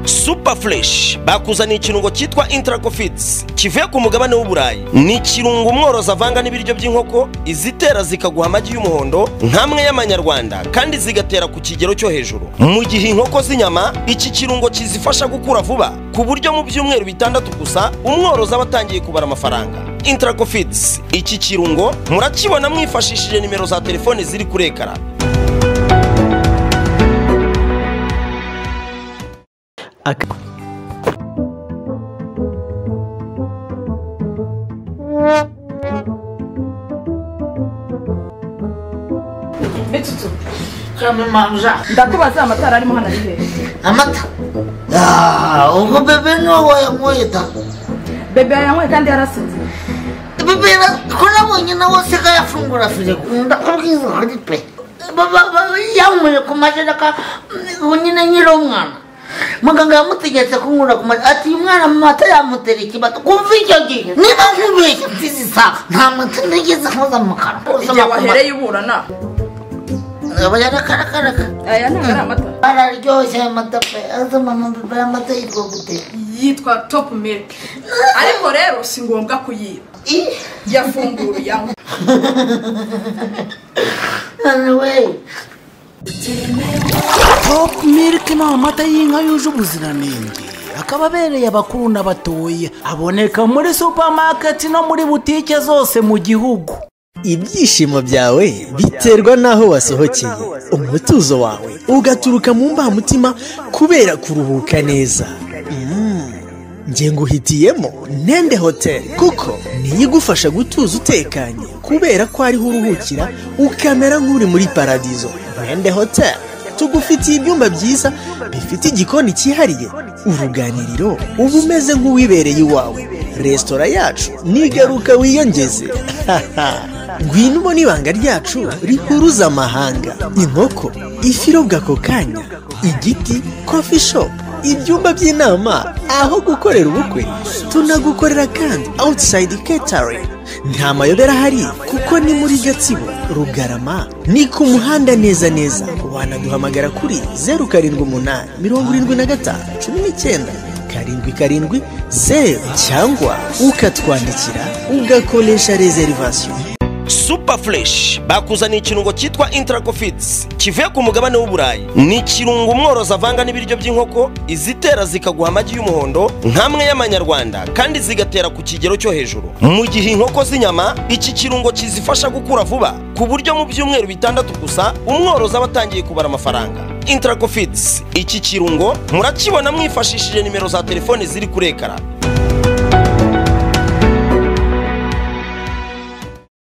super fureshi bakuzaniye ikirungo cyitwa intaragofiti kivuye ku mugabane w'uburayi ni ikirungo umworozi avanga n'ibiryo by'inkoko izitera zikaguha amagi y'umuhondo nk'amwe y'amanyarwanda kandi zigatera ku kigero cyo hejuru mu gihe inkoko z'inyama iki kirungo kizifasha gukura vuba ku buryo mu byumweru bitandatu gusa umworozi aba atangiye kubara amafaranga intaragofiti iki kirungo murakibona mwifashishije nimero za telefone ziri kuri ekara bitutu kamemanja ndakubaza amatara arimo hano ari hehe amata Ah, ubwo bebe niwe wayanyweye da bebe yanyweye kandi yarasinze bebe ra- ko nabonye nawe se ko yafungura firigo ndakubwiza ukuri pe Ba- ba- ba- yanyweye ku majereka ubu nyine nyiri umwana muganga yamutegetse kunywera ku majereka ati uyu mwana amata yamutera ikibata kumva icyo gihe niba nkubeshye mfizi isaha nta mata nigeze nkoza mu kanwa igihe wahereye uburana aba yarakarakaraka aya ntabwo ari amata araryoshye amata pe aza mama bebe amata yitwa gute yitwa topu miliki ariko rero si ngombwa kuyiba Ih. yafunguye yanywa anyway topu miliki ni amata y'inka yuje ubuziranenge akaba abereye abakuru n'abatoya aboneka muri supamaketi no muri butike zose mu gihugu ibyishimo byawe biterwa n'aho wasohokeye umutuzo wawe ugaturuka mu mbamutima kubera kuruhuka neza Mm. nge nguhitiyemo nende hoteli kuko niyo igufasha gutuza utekanye kubera ko ariho uruhukira ukamera nk'uri muri paradizo nende hoteli tugufitiye ibyumba byiza bifite igikoni cyihariye uruganiriro uba umeze nk'uwibereye iwawe resitora yacu nigaruka wiyongeze ngwino ubona ibanga ryacu rihuruza amahanga inkoko ifi irobwa ako kanya igiti kofi shopu ibyumba by'inama aho gukorera ubukwe tunagukorera kandi awutisayidi ketari nta mayobera ahari kuko ni muri gatsibo rugarama ni ku muhanda neza neza wanaduhamagara kuri zeru karindwi umunani mirongo irindwi na gatanu cumi n'icyenda karindwi karindwi zeru cyangwa ukatwandikira ugakoresha rezerivasiyo super fureshi bakuzaniye ikirungo cyitwa intaragofiti kivuye ku mugabane w'uburayi ni ikirungo umworozi avanga n'ibiryo by'inkoko izitera zikaguha amagi y'umuhondo nk'amwe y'amanyarwanda kandi zigatera ku kigero cyo hejuru mu gihe inkoko z'inyama iki kirungo kizifasha gukura vuba ku buryo mu byumweru bitandatu gusa umworozi aba atangiye kubara amafaranga intaragofiti iki kirungo murakibona mwifashishije nimero za telefone ziri kuri ekara